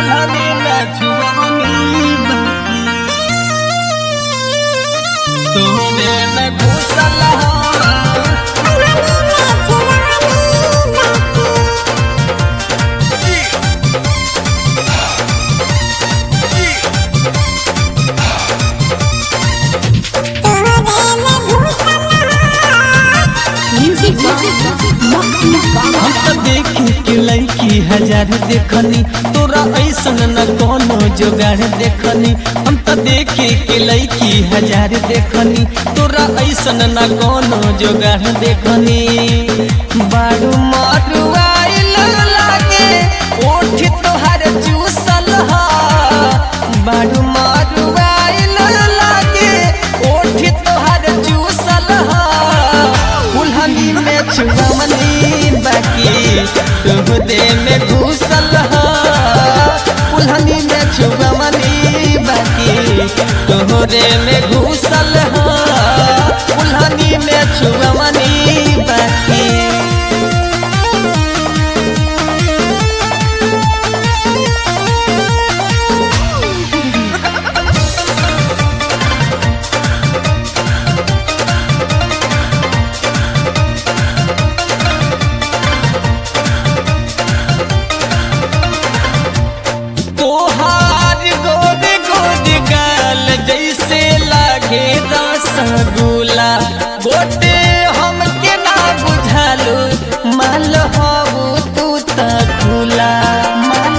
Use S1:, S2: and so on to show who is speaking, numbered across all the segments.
S1: कुल्हनी में छुअवनी बाकी तोरे में घुसल हो
S2: Music
S1: हम तो देखी कि लड़की हजार देखनी तोरा ऐसन न कोनो जोगाड़ देखनी हम तो देखी कि लड़की हजार देखनी तोरा ऐसन न कोनो जोगाड़ देखनी बारू मारू आइल लागे ओठ तोहर चूसल हा बारू मारू आइल लागे ओठ तोहर चूसल हा कुल्हनी में छुअमनी बाकी तुहदे में घुसल हा कुल्हनी में छुअमनी बाकी तोहरे में घुसल हा कुल्हनी में छुअमनी बाकी तोहार गोद गोद गाल जैसे लागे रसगुल्ला गोटे हमके ना बुझालो माल हबू तू त खुला माल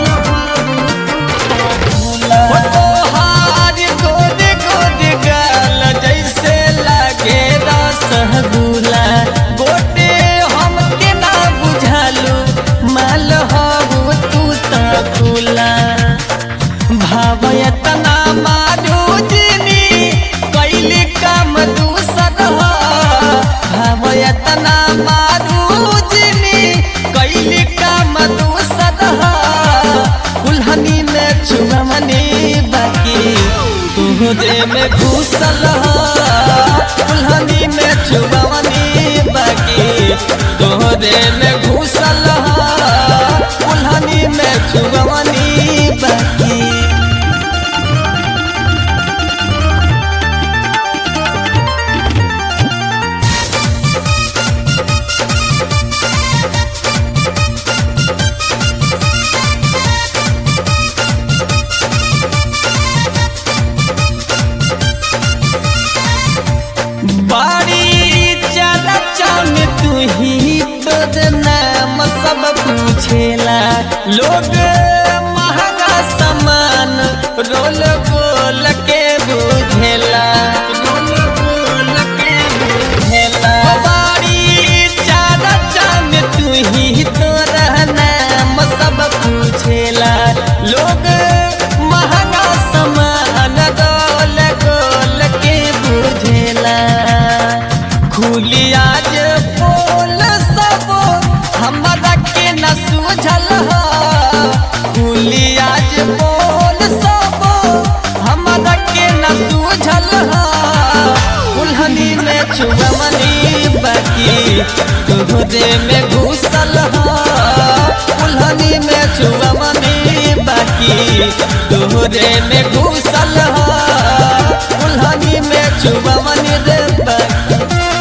S1: हो तोहार गोद गोद गाल जैसे लागे रसगुल्ला गोटे हमके ना बुझालो माल हबू तू त खुला भावयतना मारू जिनी कैली काम दूसर हो भावयतना मारू जिनी कैली काम दूसर हो कुल्हनी में छुअमनी बाकी तुहरे में घुसल हो कुल्हनी में छुअमनी बाकी तोहरे में घुसल हो कुल्हनी में छुअमनी बाकी बाड़ी चला चान तू ही तोर नाम सब पूछेला लोग महंगा सामान रोल गोल के बुझेला रोल गोल के बुझेला बाड़ी चला चान तू ही तोर नाम सब पूछेला लोग महंगा सामान गोल गोल के बुझेला खुली आज बोल सब हमरा के न सूझल ह खुली आज बोल सब हमरा के न सूझल ह कुल्हनी में छुअमनी बाकी तुहरे में घुसल ह कुल्हनी में छुअमनी बाकी तुहरे में घुसल ह कुल्हनी में छुअमनी रे बाकी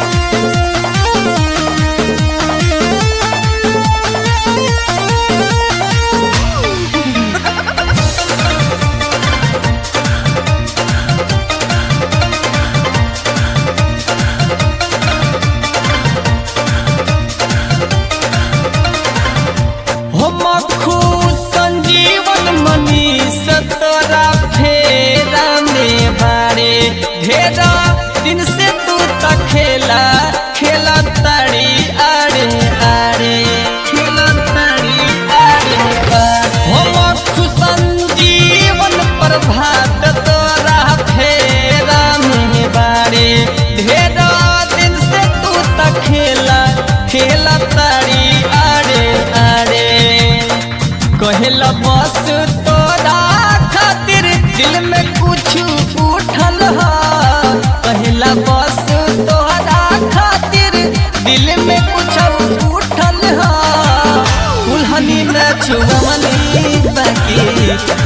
S1: हम खुश संजीवन मनीष तोरा फेरा में बारे ढेरा दिन से तू त खेला खेला ताड़ी आड़े आड़े खेला ताड़ी आड़े आड़े हम खुश संजीवन प्रभात तोरा फेरा में बारे ढेरा दिन से तू त खेला खेला ताड़ी आड़े आड़े कहला बस तोरा खातिर दिल में कुछ उठल हा कहला बस तोरा खातिर दिल में कुछ उठल हा कुल्हनी में छुअमनी बाकी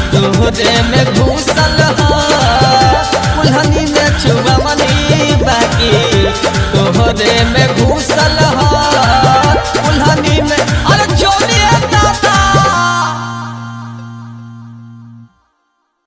S1: तोहरे में घुसल ह कुल्हनी में छुआ मनी बाकी तोहरे में